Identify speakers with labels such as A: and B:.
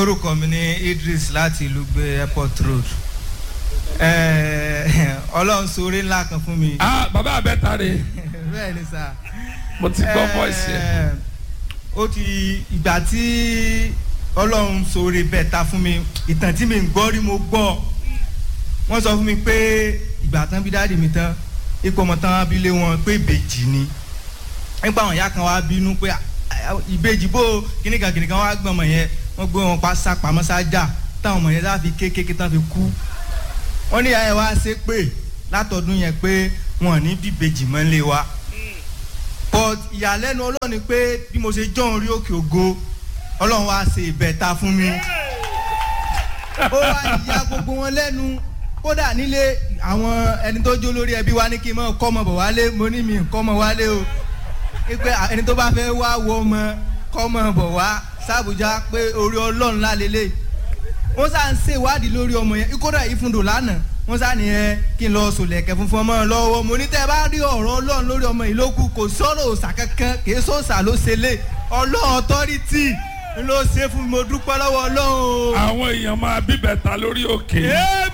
A: orúkọ mi ní Idris láti ìlú gbé airport road Eh, ọlọ́run sóore ńlá kan fún mi
B: ah bàbá abẹ́ta rè
A: bẹ́ẹ̀ ni sà
B: mo ti gbọ́ voice yẹn
A: Eh, ó ti ìgbà tí ọlọ́run sóore bẹ́ẹ̀ ta fún mi ìtàn tí mi ń gbọ́ rí mo gbọ́ wọ́n sọ fún mi pé ìgbà tán bí dáàdì mi tán ipò ọmọ tán bí lé wọn pé ìbejì ni nípa àwọn ìyá kan wá bínú pé "Ah, ah, ìbejì bó kíníkan kíníkan wá gbọ́n ọmọ yẹn wọ́n gbé wọn pa sápamọ́ sájà táwọn ọmọ yẹn láfi kékeré tán fi kú wọ́n ní ìyá yẹn wá ṣe pé látọdún yẹn pé wọn ò ní bí ìbejì mọ́ lé wa but ìyàlẹ́nu ọlọ́run ni pé bí mo ṣe jọ́ orí òkè ògo ọlọ́run wá ṣe ìbẹ̀ta fún mi ó wá ìyá gbogbo wọn lẹ́nu kódà nílé àwọn ẹni tó jó lórí ẹbí wa ní kí n mọ kọ́ ọmọ bọ̀ wálé mo ní mi kọ́ ọmọ wálé o pé ẹni tó bá fẹ́ wá wo ọmọ kọ́ ọmọ bọ̀ wá sàbújá pé orí ọlọ́run lálélẹ̀ wọ́n sá ń ṣe ìwádìí lórí ọmọ yẹn kódà ìfúndò lánàá wọ́n sá ní ẹ kí n lọ sòlẹ̀kẹ̀ funfun ọmọ lọ́wọ́ mo ní tẹ́ ẹ bá rí ọ̀rọ̀ ọlọ́run lórí ọmọ yìí ló kù kò sọ̀rọ̀ òòsà kankan kì í sọ̀sà ló ṣe lé ọlọ́run ọtọ́rìtì ló ṣe fún mi mo dúpẹ́ lọ́wọ́ ọlọ́run o.
B: àwọn èèyàn máa bíbẹ̀ta lórí òkè
A: Amen.